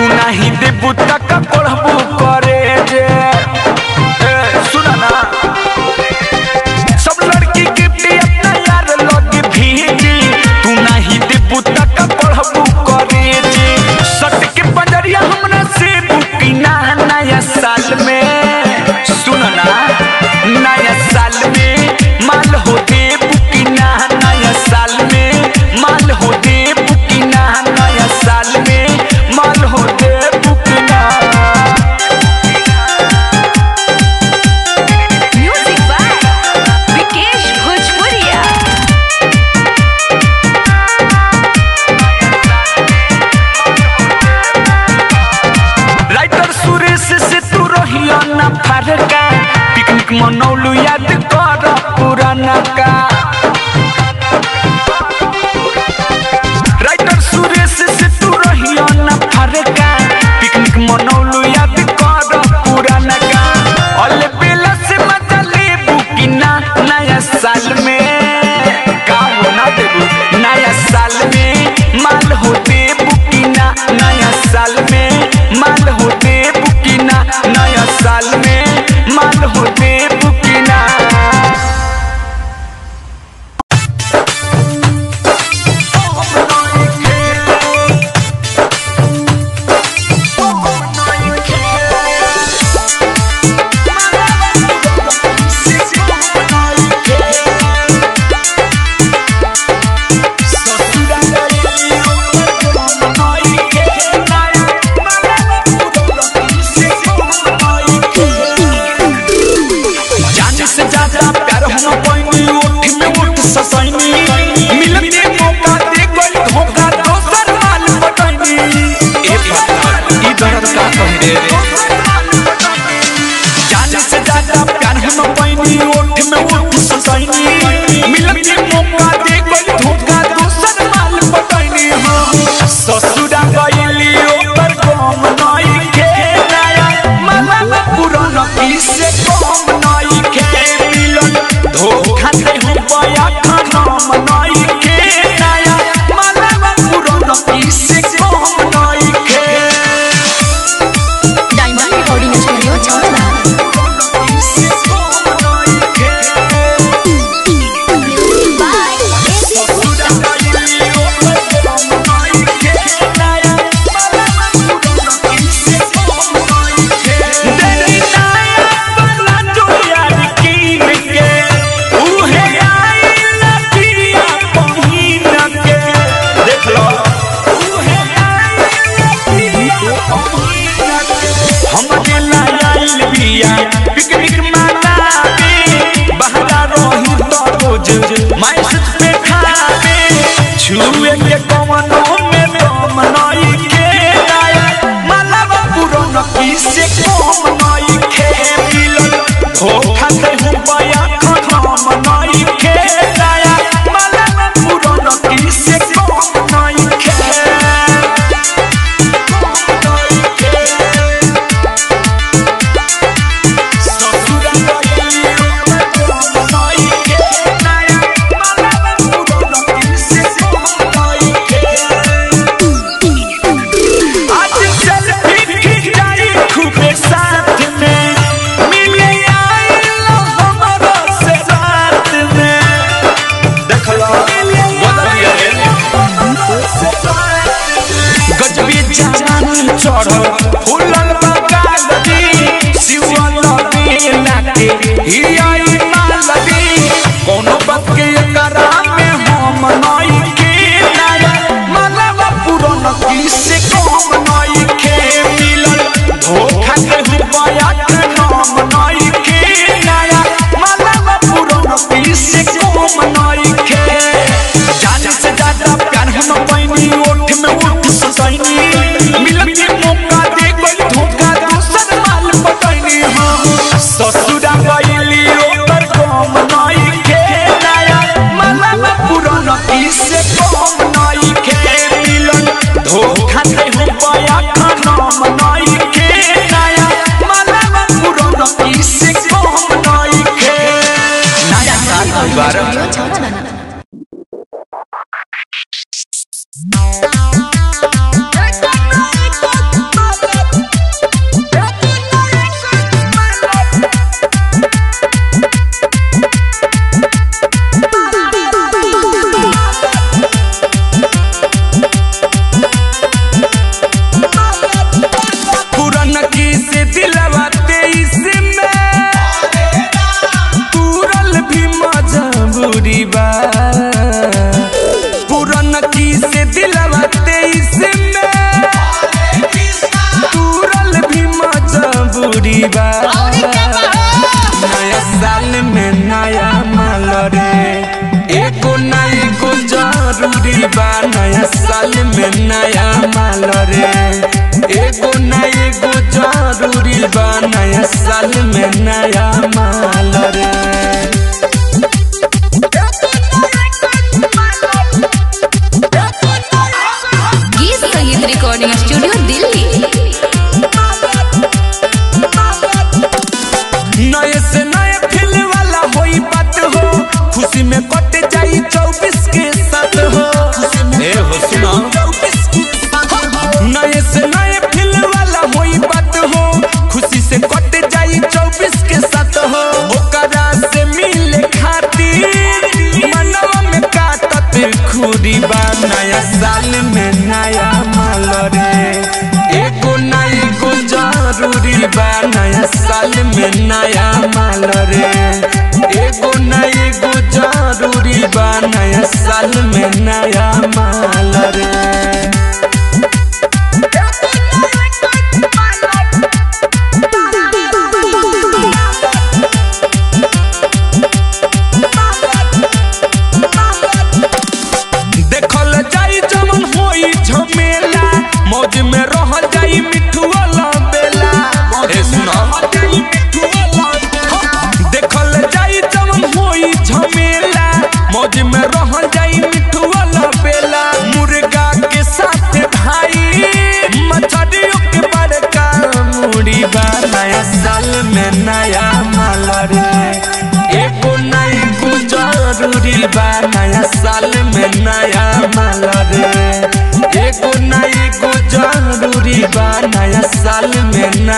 तू नहीं देबू तक पढ़बू करे जे ए, सुना ना सब लड़की गिफ्ट अपना यार लगे भेजी तू नहीं देबू तक पढ़बू करे जे सट के पंजरिया हमरा से बुकी ना नया साल में सुन ना नया साल में माल हो दे बुकी ना नया साल में माल हो दे बुकी ना नया साल में माल हो दे बुकी ना म्यूजिक बाय विकेश भोजपुरिया राइटर सुरेश से तू रहिया ना फरका पिकनिक मनौलू याद कर पुराना का राइटर सुरेश से तू रहिया ना फरका पिकनिक मनौलू याद कर पुराना का अल बेला से मजा लेबू कि ना नया साल में का हो ना देबू नया साल में माल हो देबू कि ना नया साल में माल हो देबू कि ना नया साल में माल हो देबू कि ना जाने से ज्यादा प्यार हम पैनी ओठ में ओठ ससैनी मिलते मौका दे गई धोखा दोसर माल पटैनी ए पता ई दर्द का कह रे जाने से ज्यादा प्यार हम पैनी ओठ में ओठ ससैनी मिलते मौका दे गई धोखा दोसर माल पटैनी हां ससुरा गइली ओकर गम नई के नया माला पुराना किसे कम नई के मिलन धोखा दे हो पाया खनम नई के नया माला पुराना किसे कम नई के डायमंड रिकॉर्डिंग स्टूडियो छावला किसे कम नई के बाय ससुरा गइली ओकर गम नई के नया माला पुराना किसे कम नई के देरी नया वाला जो यार कीन के उहे आई लतिया पहिन के देख लो उहे आई लतिया पहिन के हम दिला आइल बिया पिकनिक मनावे बहरा रही तो रोज मैसेज पे खावे छुए के कवनो में दम नई के आया मालवा पुराना किसे कम नई के मिलल धोखा दे हूं बया खनम नई के आया मालवा पुराना किसे कम नई के नई के ससुरा गइली ओकर नई के नया मालवा पुराना किसे कम नई के आज चल फिर खिंचाई खूबे साथ में मिले आइलो हमरा से रात में देखला बदल गजबी जान चढ़ल फूलल बगाल दी शिवल बेला के हियाई माल दी कोनो बात के एकरा में हम नई के नया मालवा पुरन किसे कम नई के मिलल धोखा के हुबया के नाम नई के नया मालवा पुरन किसे कम नई के जाने से ज्यादा प्यार हम पैनी ओठ में ओठ ससैनी मिलती मौका नया माल रे एगो ना एगो जरूरी बा नया साल में नया माल रे गीत संगीत रिकॉर्डिंग स्टूडियो दिल्ली नए से नए फील वाला होई बात हो खुशी में कट जाई चौबीस के साथ हो ए हो सुना नए से नए फील वाला होई बात हो खुशी से कट जाई चौबीस के साथ हो ओकरा से मिले खातिर मनवा में काटत खुरी बा नया साल में नया माल रे एगो ना एगो जरूरी बा नया साल में नया माल रे एगो ना एगो जरूरी बा नया साल में नया माल रे देखल जाई जमन होई झमेला मौज में रहल जाई मिठुआ बेला ए सुनो देखल जाई जमन होई झमेला मौज में रहल जाई मिठुआ बेला मुर्गा के साथ भाई मछलियों के बड़का मुड़ी बा नया साल में नया माल रे एगो ना एगो जरूरी बा नया साल में नया माल रे एगो ना एगो जरूरी बा नया साल में नया